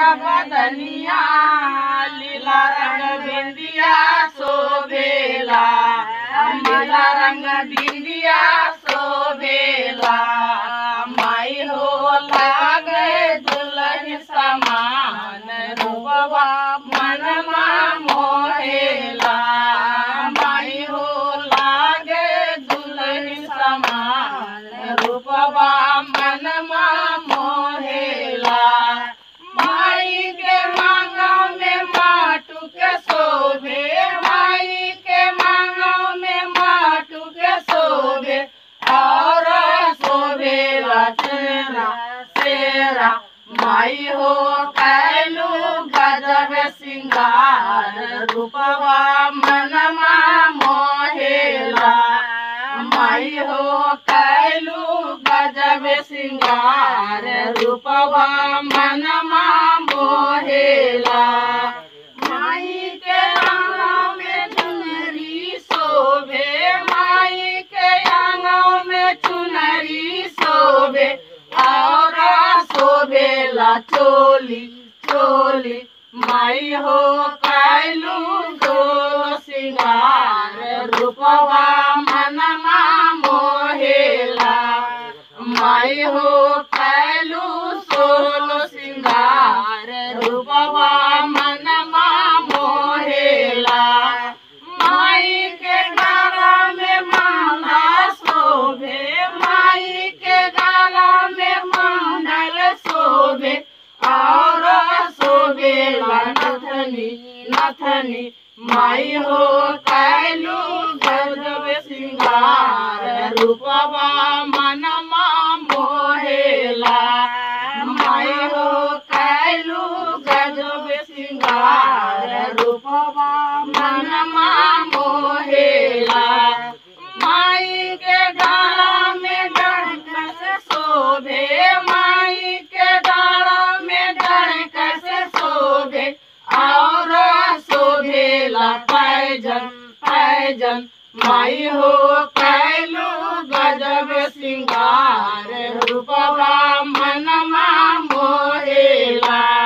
बदनिया लीला रंग बिंदिया शोभेला लीला रंग बिंदिया शोभेला माई हो लागे दुल्हन समान रूपवा मनमा मोहेला माई हो लागे दुल्हन समान रूपवा मनमा मोहेला माई के मांगों में माटू के शोभे माई के मांगों में माटू के शोभे और शोभेला तेरा तेरा माई हो कैलू गजब सिंगार रूपवा मनमा मोहेला माई हो कैलू गजब सिंगार रूपवा मनमा मोहेला माई के आंगों में चुनरी शोभे माई के आंगों में चुनरी शोभे और शोभेला चोली चोली माई हो कैलू गो सिंगार रूपवा मनमा मोहेला माई हो कैलू सोलो सिंगार रूपवा मनमा मोहेला माई के गाला में माला शोभे माई के गाला में मंडल शोभे और शोभेला नथनी नथनी माई हो कैलू गजब सिंगार रूपवा मनमा मोहेला माई हो कैलू गजब सिंगार रूपवा मनमा मोहेला माई के गाला में डंक शोभे माई के गाला में डंक शोभे और शोभेला पैजन पैजन माई हो कैलू गजब सिंगार रूपवा मनमा मोहेला